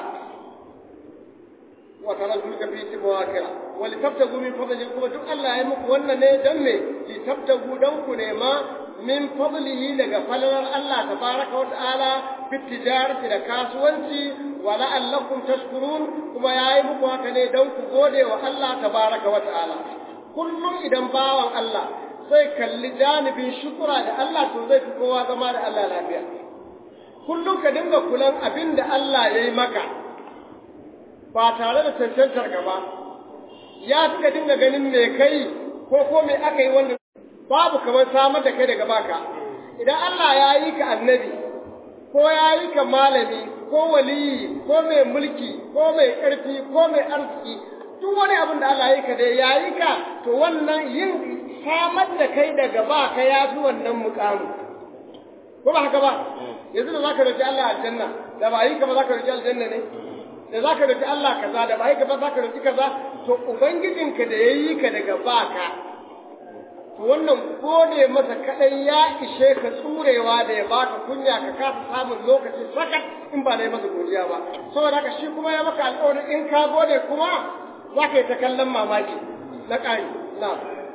wa tara zulka fi tibawakira wa li tabtagu min fadli kuma duk Allah ya muku wannan ne dan me li tabtagu dan ku ne ma min fadlihi daga falalar Allah tabaraka wa ta'ala fi tijarati da kasuwanci wa la'allakum tashkurun kuma yayi muku haka ne dan ku gode wa Allah tabaraka wa ta'ala kullum idan bawan Allah sai kalli janibin shukura da Allah to zai fi kowa zama da Allah lafiya kullum ka dinga kulan abin da Allah ya yi maka ba tare da cancantar gaba ya fi ka dinga ganin me kai ko ko me aka yi wanda babu kamar samar da kai daga baka idan Allah ya yi ka annabi ko ya yi ka malami ko waliyi ko mai mulki ko mai ƙarfi ko mai arziki duk wani abin da Allah ya yi ka dai ya yi ka to wannan yin samar da kai daga baka ya fi wannan mukamu ko ba haka ba yanzu da zaka roki Allah aljanna da ba yi ka ba zaka roki aljanna ne da zaka roki Allah kaza da ba yi ka ba zaka roki kaza to ubangijinka da yayi ka daga baka to wannan gode masa kadai ya ishe ka tsurewa da ya baka kunya ka kasa samun lokaci sakat in ba na yi masa godiya ba saboda haka shi kuma ya maka alƙawarin in ka gode kuma za ka yi ta kallon mamaki na ƙari na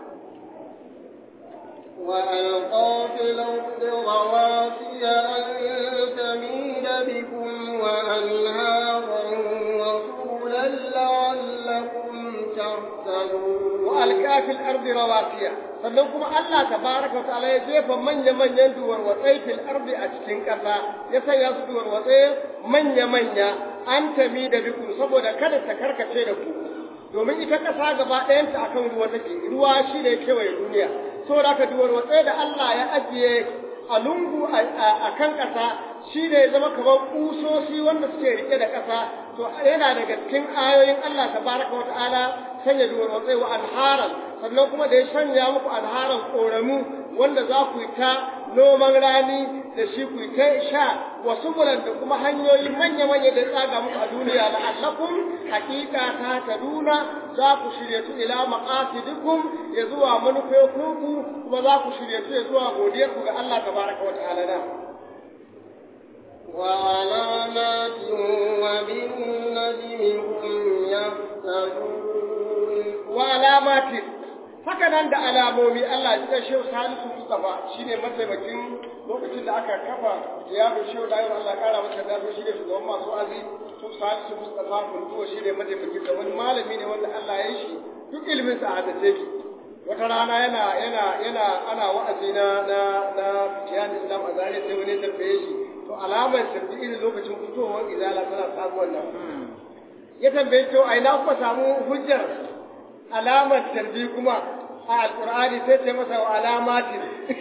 وألقى في الأرض رواسي أن تميد بكم وأنهارا وسبلا لعلكم تهتدون وألقى في الأرض رواسي sannan kuma Allah tabaraka wa ta'ala ya jefa manya-manyan duwarwatsai fil ardi a cikin ƙasa ya sanya su duwarwatsai manya-manya an tami da biku saboda kada ta karkace da ku domin ita ƙasa gaba ɗayanta akan ruwa take ruwa shi ne kewaye duniya saboda haka duwarwatsai da Allah ya ajiye a lungu a kan ƙasa shi ne ya zama kamar ƙusoshi wanda suke rike da ƙasa to yana daga cikin ayoyin Allah tabaraka wa ta'ala sanya duwarwatsai wa anharan sannan kuma da ya sanya muku anharan ƙoramu wanda za ku yi ta noman rani da shi ku yi ta sha wasu bulan da kuma hanyoyi manya-manya da ya tsaga muku a duniya la'allakum hakika ta taduna za ku shirya tu ila maqasidikum ya zuwa manufofinku kuma za ku shirya tu ya zuwa godiyarku ga Allah tabaraka wa ta'ala da وعلامات وبالنجم هم يهتدون wa alamatin haka nan da alamomi Allah ya cika shehu Salisu Mustafa shine mataimakin lokacin da aka kafa ziyarar shehu da Allah ya kara masa da shi ne shugaban masu azi shehu Salisu Mustafa kuntuwa shine mataimakin da wani malami ne wanda Allah ya yi shi duk ilimin sa da take wata rana yana yana yana ana wa'azi na na na jiyan Islam a zare sai wani tambaye shi to alamar tarbi irin lokacin fitowar izala tana sabuwar nan ya tambaye to a ina kuma samu hujjar alamar tarbi kuma a alkur'ani sai ce masa wa alamatin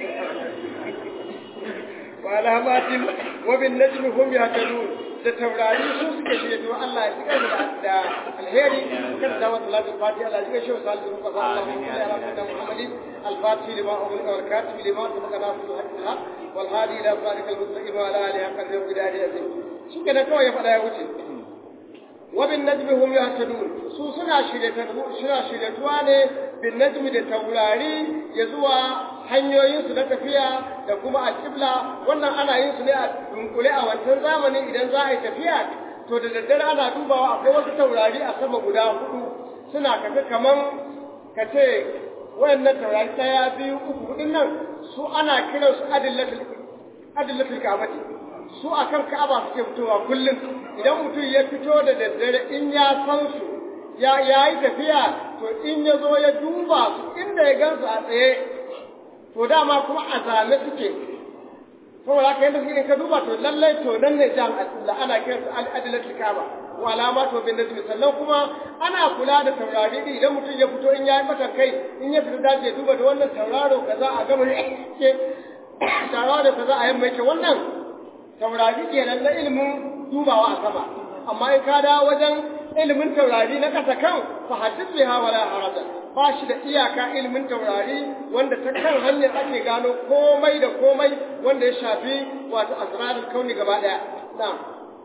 wa alamatin wa bin najmi hum yahtadun da taurari su suke shirye to Allah ya tsika da da alheri kan da wa salatu fati Allah ya shi salatu fa sallallahu alaihi wa sallam Muhammadin al-fatih lima umma wal katib lima sabaqana fi al-haqq wal hadi ila sadiq al-mustaqim wa ala alihi haqqa al-qidari azim shi kenan kawai ya fada ya wuce wabin najmi hum yahtadun su suna suna shiryatuwa ne bin najmi da taurari ya zuwa hanyoyin su na tafiya da kuma a kibla wannan ana yin su ne a dunkule a wancan zamanin idan za a yi tafiya to da daddare ana dubawa akwai wasu taurari a sama guda hudu suna kaga kaman ka ce wayannan taurari daya biyu uku hudun nan su ana kiransu adillatul adillatul ka'bati su a kan ka'aba suke fitowa kullum idan mutum ya fito da daddare in ya san su ya yi tafiya to in ya zo ya duba su inda ya gansu a tsaye to dama kuma a zame suke saboda haka yadda suke ka duba to lallai to nan ne jan da ana kiran su al'adilatul ka'aba wa alama to bin najmi sannan kuma ana kula da taurari din idan mutum ya fito in ya yi mata kai in ya fita dace duba da wannan tauraro kaza a gama ke tauraro kaza a yamma yake wannan taurari kenan na ilimin dubawa a sama amma in ka dawo wajen ilimin taurari na ƙasa kan fa hadith biha wala haraja ba shi da iyaka ilimin taurari wanda ta kan hanyar ake gano komai da komai wanda ya shafi wato asrarul kauni gaba daya na'am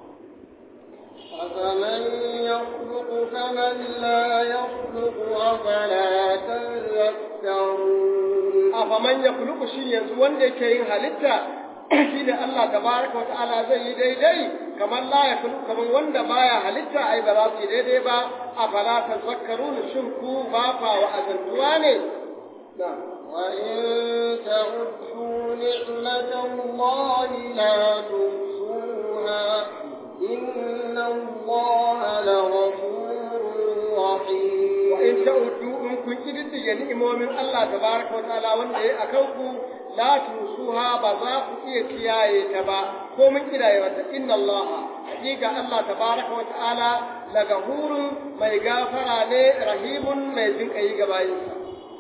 أفمن يخلق كمن لا يخلق أفلا تذكرون أفمن يخلق شيء yanzu wanda yake yin halitta shi ne Allah tabaraka wa ta'ala zai yi daidai kamar la ya kulu kamar wanda baya halitta ai ba za su yi daidai ba a fala tazakkarun shin ku ba fa wa azantuwa ne وإن تعدوا نعمة الله لا تحصوها إن الله لغفور رحيم وإن تعدوا إن كنت تدي نعمة من الله تبارك وتعالى وأن أكوكم la tusuha ba za ku iya kiyaye ta ba komin kidayewarta inna Allah hakika Allah tabaraka wa ta'ala lagahurun mai gafara ne rahimun mai jin kai ga bayinsa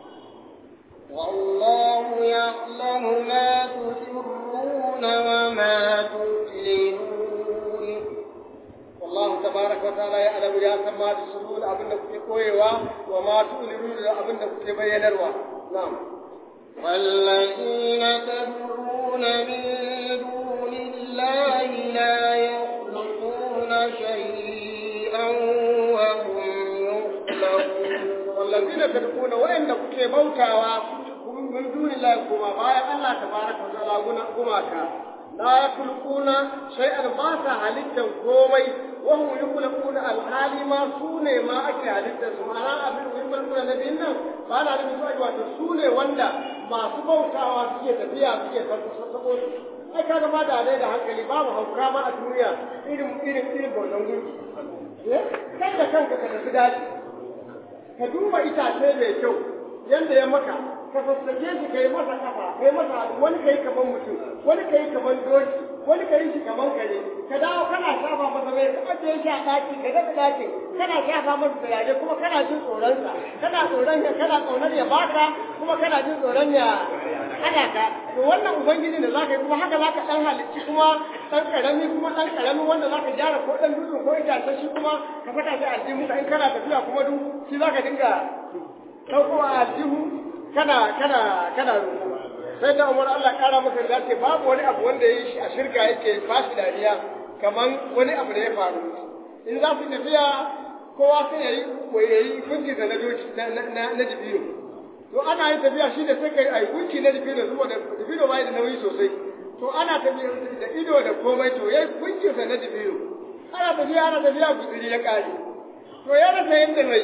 والله يعلم ما تسرون وما تعلنون والله تبارك وتعالى يعلم يا سما تسرون abinda kuke koyewa wa ma tu'linun da abinda kuke bayyanarwa na'am والذين تدعون من دون الله لا يخلقون شيئا وهم يخلقون والذين تدعون وإن kuke bautawa min duni Allah kuma bayan Allah tabaraka wa ta'ala guna gumaka la yakhluquna shay'an ba sa halittan komai wa hum yakhluquna al-hali ma sune ma ake halittar su ma'ana abin da yakhluquna na bin nan ba na da su wato sune wanda masu bautawa suke tafiya suke sako su ai kaga ba da dai da hankali babu hauka ma a duniya irin irin irin bautan gunki eh kai da kanka ka tafi daji ka duba itace mai kyau yanda ya maka ka sassake shi kai masa kafa kai masa wani kai kaman mutum wani kai kaman doki wani kai shi kaman kare ka dawo kana shafa masa mai ka ajiye shi a daki ka daga dakin kana shafa masa turare kuma kana jin tsoron sa kana tsoron ya kana tsoron ya baka kuma kana jin tsoron ya hana ka to wannan ubangiji da zaka yi kuma haka zaka dan halicci kuma dan karami kuma dan karami wanda zaka gyara ko dan dutse ko itace shi kuma ka saka shi a aljihu in kana tafiya kuma duk shi zaka dinga ɗaukowa a aljihu kana kana kana roƙo sai da umar Allah ƙara maka da ce babu wani abu wanda ya yi shi a shirka yake fashi dariya kaman wani abu da ya faru in za su tafiya kowa sai ya yi ya yi gunki da na doki na na na dibino to ana yin tafiya shi da sai kai ai gunki na dibino saboda dibino bai da nauyi sosai to ana tafiya da ido da komai to yayi gunki sa na dibino ana tafiya ana tafiya guduri ya kare to ya rasa yadda mai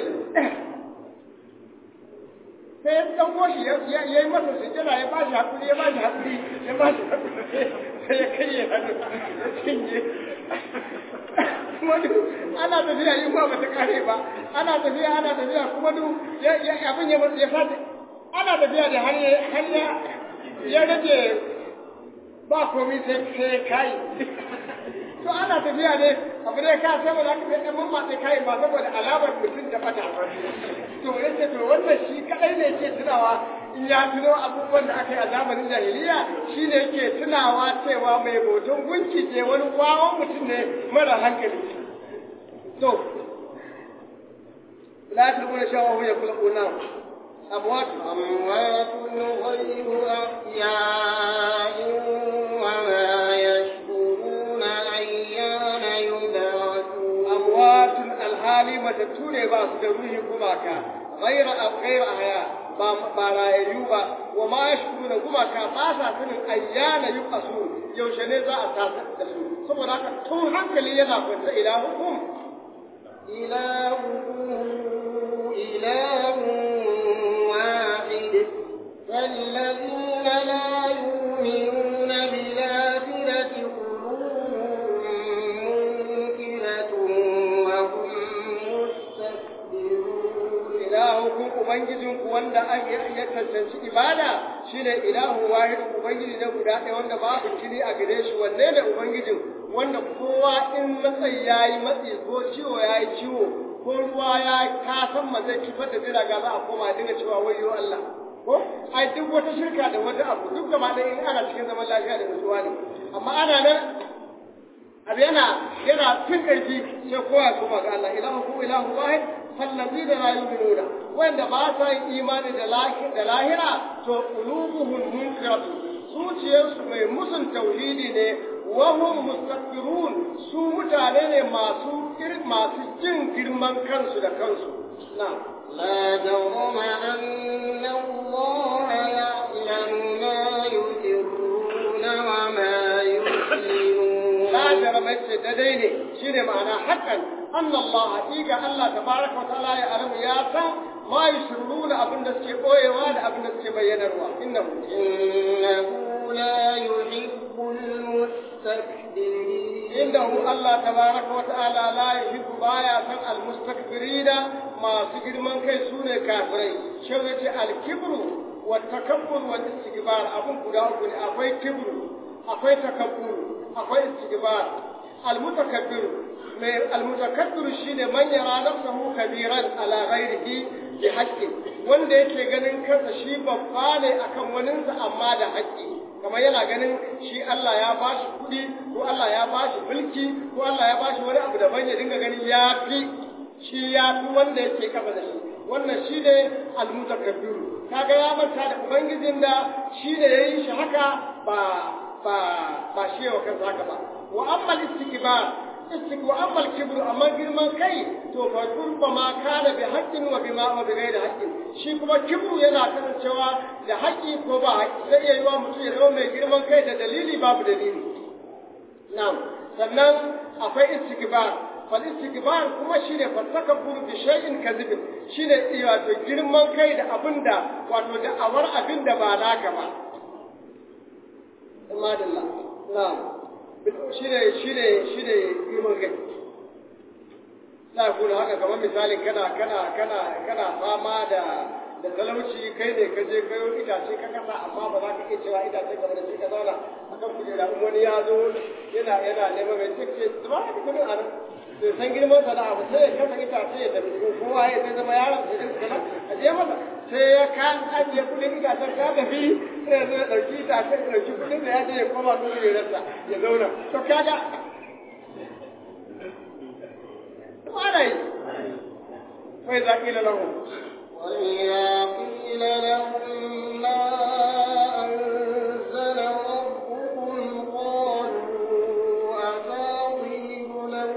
sai ya ɗauko shi ya yi masa sujjada ya ba shi haƙuri ya ba shi haƙuri ya ba shi haƙuri sai ya kai ya hannu ya cinye kuma duk ana tafiya yin ba ba ta kare ba ana tafiya ana tafiya kuma duk abin ya ya sace ana tafiya da har ya ya rage ba komai sai sai kai to ana tafiya ne abu ne ka sai ba za ka sai mun ma sai kai ba saboda alamar mutum da bata to yace to wannan shi kadai ne ke tunawa in ya tuno abubuwan da aka yi a zamanin jahiliya shine yake tunawa cewa mai boton gunki ce wani wawan mutum ne mara hankali to la tulquna shawa ya kulquna أموات أموات غير أحياء وما يشكرون أيان يبعثون أموات الحالي متتوني باس دروه كماكا غير غير أحياء ba rayayyu ba wa ma ya shukuru da gumaka ba sa sanin ayyana yi kasu yaushe ne za a tasa da su saboda haka tun hankali yana kwanta ila hukum إلهكم إله واحد فالذين لا يؤمنون بالآخرة قلوبهم منكرة وهم مستكبرون ilahukum ubangijinku wanda ya cancanci ibada shine ilahu wahid ubangiji na guda ɗaya wanda babu kiri a gare shi wanne ne ubangijin wanda kowa in matsayi yayi matsi ko ciwo yayi ciwo ko ruwa ya kasan ma zai kifar da jiraga za a koma dinga cewa wayo Allah ko ai duk wata shirka da wata abu duk gaba ɗaya in ana cikin zaman lafiya da nutsuwa ne amma ana nan abu yana yana fin ƙarfi sai kowa kuma ga Allah ilahu ku ilahu wahid فالذين لا يؤمنون وإن باسا إيمان da lahira to qulubuhum munkiratu zuciyarsu mai musun tauhidi ne wa hum mustakbirun su mutane ne masu masu jin girman kansu da kansu na لا جرم أن الله يعلم ما يسرون وما يعلنون la jarama ce daidai ne shine ma'ana hakan anna Allah haqiqa Allah tabaraka wa ta'ala ya alamu ya san ma yusirruna abin da suke boyewa da abin da suke bayyanarwa innahu إنه لا يحب المستكبرين indahu Allah tabaraka wa ta'ala la yuhibbu baya san almustakbirina masu girman kai sune kafirai shi yace alkibru wa takabbur wa istikbar abun guda uku ne akwai kibru akwai takabbur akwai istigbar almutakabbir mai almutakabbir shine man yara nafsahu kabiran ala ghairihi bi haqqi wanda yake ganin kansa shi babba ne akan waninsa amma da haƙƙi kamar yana ganin shi Allah ya bashi kuɗi ko Allah ya bashi mulki ko Allah ya bashi wani abu daban ya dinga ganin ya fi shi ya fi wanda yake kafa da shi wannan shi ne almutakabbiru kaga ya manta da ubangijin da shi ne yayi shi haka ba ba ba shi wa kansa haka ba wa amma istikbar istik wa amma kibru amma girman kai to fa kurba ma kana bi haqqin wa bima wa bi ghairi haqqin shi kuma kibru yana kasancewa da haƙƙi ko ba haƙƙi sai ya yi wa mutum ya zama mai girman kai da dalili babu dalili na'am sannan akwai istikbar fal istikbar kuma shine fatakabbur bi shay'in kadhib shine wato girman kai da abinda wato da awar abinda ba naka ba madalla na'am shine shine shine girman kai za ku haka kamar misalin kana kana kana kana fama da da talauci kai ne ka je kayo itace ka kasa amma ba za ka iya cewa itace ka da shi ka zauna akan kujera in wani ya zo yana yana neman mai ce zuba da kudin a nan bai san girman sa da abu sai ya kasa itace ya tafi ko kowa ya sai zama yaron sai din kana a je masa sai ya kan ajiye kudin itacen ka tafi sai ya zo ya dauki itace ya dauki kudin da ya je ya koma kujerarsa ya zauna to kaga ana yi wai za ƙila lahu وإذا قيل لهم ما أنزل ربكم قالوا أساطير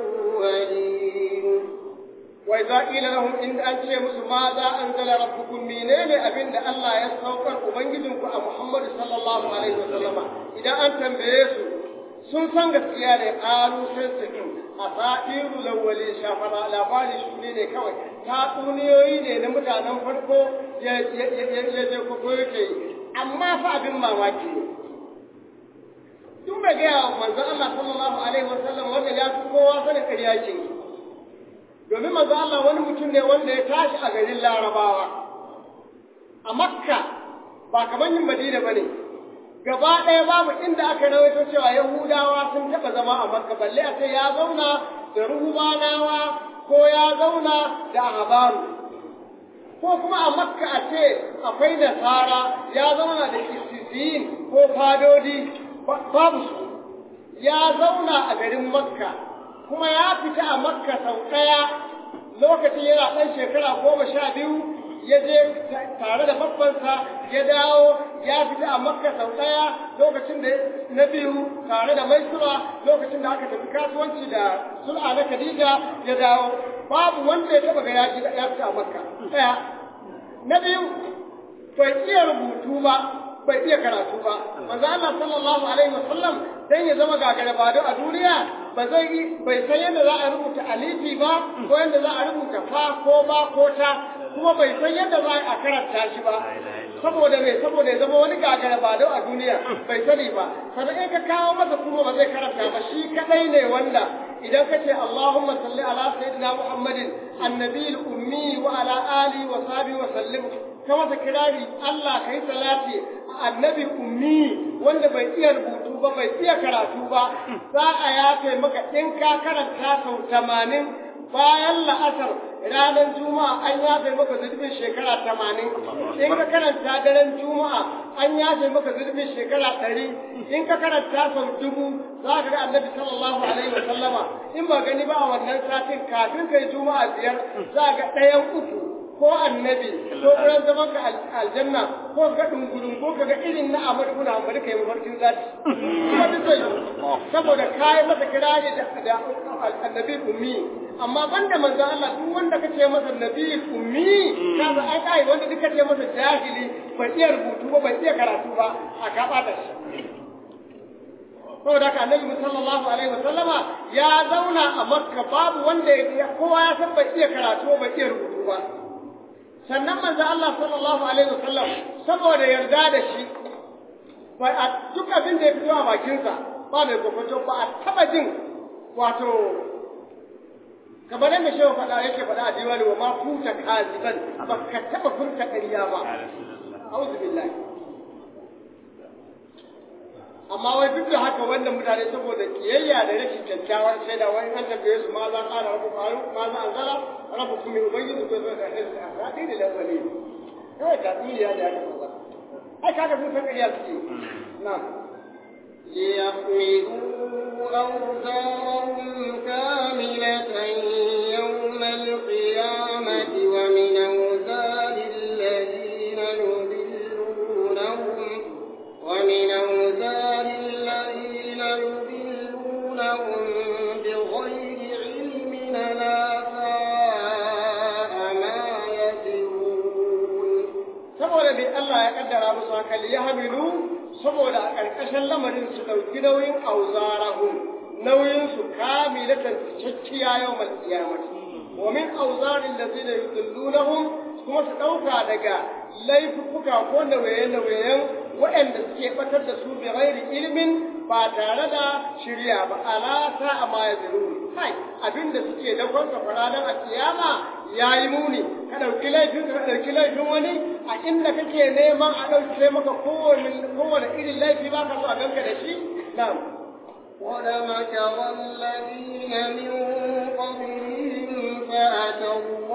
الأولين وإذا قيل لهم إن أنت musu ma za أنزل ربكم menene abin da Allah ya saukar ubangijinku a Muhammad sallallahu alaihi wasallama idan an tambaye su sun san gaskiya ne ƙaru sai su a sa'iru lawali shafara labari shuni ne kawai tatsuniyoyi ne na mutanen farko ya je kwakwo yake yi amma fa abin mamaki ne tun bai gaya wa manzon Allah sallallahu alaihi wasallam wanda ya fi kowa sanin ƙarya ke domin manzon Allah wani mutum ne wanda ya tashi a garin larabawa a makka ba kamar yin madina ba ne gaba ɗaya babu inda aka rawaito cewa Yahudawa sun taɓa zama a Makka balle a ce ya zauna da ruhubanawa ko ya zauna da ahbaru ko kuma a Makka a ce akwai nasara ya zauna da kisisin ko fadodi babu su ya zauna a garin Makka kuma ya fita a Makka sau ɗaya lokacin yana ɗan shekara goma sha biyu ya je tare da babbansa ya dawo ya fita a makka sau ɗaya lokacin da na biyu tare da maisura lokacin da aka tafi kasuwanci da sul'a na khadija ya dawo babu wanda ya taba ga ya fita a makka ɗaya na biyu bai iya rubutu ba bai iya karatu ba manzo Allah sallallahu alaihi wasallam dan ya zama gagara bado a duniya ba zai bai san yadda za a rubuta alifi ba ko yadda za a rubuta fa ko ba ko ta kuma bai san yadda za a karanta shi ba saboda me saboda ya zama wani gagara bado a duniya bai sani ba sannan in ka kawo masa kuma ba zai karanta ba shi kadai ne wanda idan ka ce Allahumma salli ala sayyidina Muhammadin annabiyil ummi wa ala alihi wa sahbihi wa sallim ka masa kirari Allah kai salati annabi ummi wanda bai iya rubutu ba bai iya karatu ba za a yafe maka in ka karanta sau tamanin bayan la'asar ranar juma'a an yafe maka zurbin shekara tamanin in ka karanta daren juma'a an yafe maka zurbin shekara ɗari in ka karanta sau dubu za ka ga annabi sallallahu alaihi wa sallama in ba gani ba a wannan satin kafin kai juma'a biyar za ga ɗayan uku ko annabi ko wurin zaman ka aljanna ko ga dungulun ko ga irin na Ahmad ibn Hanbal kai mafarkin zati kuma duk zai saboda kai masa kirari da da annabi ummi amma banda manzo Allah duk wanda kace masa nabi ummi kaza ai kai wanda duk kace masa jahili bai iya rubutu ba bai iya karatu ba a ka bata shi saboda haka annabi sallallahu alaihi wasallama ya zauna a makka babu wanda ya kowa ya san bai iya karatu bai iya rubutu ba sannan manzo Allah sallallahu alaihi wasallam saboda yarda da shi bai a duk abin da ya fito a bakinsa ba mai kokonto ba a taba jin wato kamar yadda shehu faɗa yake faɗa a diwali wa ma futa kaziban ba ka taba furta ƙarya ba a'udhu billahi amma wai duk da haka wannan mutane saboda kiyayya da rashin kyakkyawar shaida wai an tambaye su ma za ƙara rabu ƙaru ma za an zara rabu kuma mai ubangiji ko zai kashe su a faɗi da lafali kawai tatsuniya da ya kafa ba ai kaga sun san ƙarya suke na'am ليحملوا أوزارهم كاملة يوم القيامة ومن أوزار الذين يضلونهم ومن أوزار الذين يضلونهم بغير علم لا ساء ما يزرون saboda bai Allah ya kaddara musu haka li yahmilu saboda a ƙarƙashin lamarin su ɗauki nauyin auzarahum nauyin su kamilatan cikakkiya yawmal qiyamati wa min auzarin ladina yudillunahum kuma su ɗauka daga laifuka ko nauye-nauyen waɗanda suke batar da su bi ghairi ilmin ba tare da shirya ba ala sa ma yazurun kai abinda suke da kwanta faradan a kiyama yayi muni ka ɗauki laifin ka ɗauki laifin wani a inda kake neman a ɗauke maka kowane kowane irin laifi ba ka so a ganka da shi na'am ولمكر الذين من قبلهم فأتوا